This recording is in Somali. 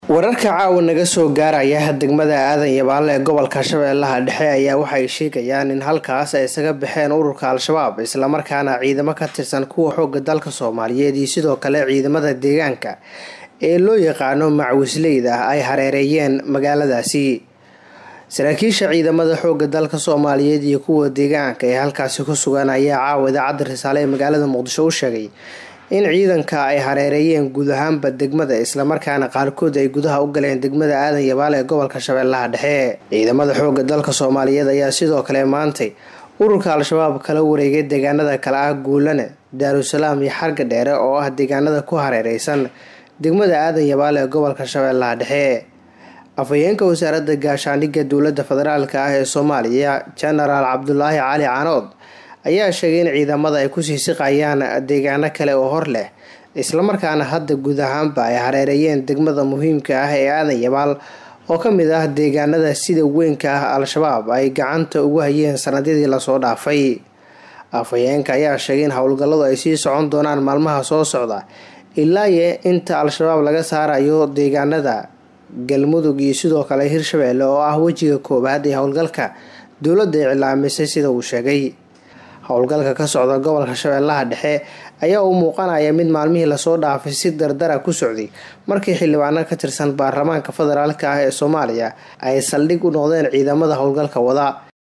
wararka caawa naga soo gaaraya degmada aadan yabaale ee gobolka shabeellaha dhexe ayaa waxay sheegayaan in halkaas ay isaga baxeen ururka al-shabaab islamarkaana ciidamo ka tirsan kuwa xooga dalka soomaaliyeed iyo sidoo kale ciidamada deegaanka ee loo yaqaano macwisleyda ay hareereeyeen magaaladaasi saraakiisha ciidamada xooga dalka soomaaliyeed iyo kuwa deegaanka ee halkaasi ku sugan ayaa caawa idaacadda risaale ee magaalada muqdisho u sheegay in ciidanka ay hareereeyeen guud ahaanba degmada islamarkaana qaarkood ay gudaha u galeen degmada aadan yabaale ee gobolka shabeellaha dhexe ciidamada xooga dalka soomaaliyeed ayaa sidoo kale maantay ururka al-shabaab kala wareegay deegaanada kale ah guulane daarusalaam iyo xarga dheere oo ah deegaanada ku hareereysan degmada aadan yabaale ee gobolka shabeellaha dhexe afhayeenka wasaaradda gaashaandhigga dowladda federaalk ah ee soomaaliya genaraal cabdulaahi cali canood ayaa sheegay in ciidamada ay kusii siqayaan deegaano kale oo hor leh islamarkaana hadda guud ahaanba ay hareereeyeen degmada muhiimka ah ee aadan yabaal oo ka mid ah deegaanada sida weynka ah al-shabaab ay gacanta ugu hayeen sanadyadii lasoo dhaafay afhayeenka ayaa sheegay in howlgalladu ay sii socon doonaan maalmaha soo socda ilaaye inta al-shabaab laga saarayo deegaanada galmudug iyo sidoo kale hirshabeelle oo ah wejiga koowaad ee howlgalka dowladda iclaamisay sida uu sheegay howlgalka ka socda gobolka shabeellaha dhexe ayaa u muuqanaya mid maalmihii lasoo dhaafay si dardara ku socday markii xildhibaano ka tirsan baarlamaanka federaalk ah ee soomaaliya ay saldhig u noqdeen ciidamada howlgalka wada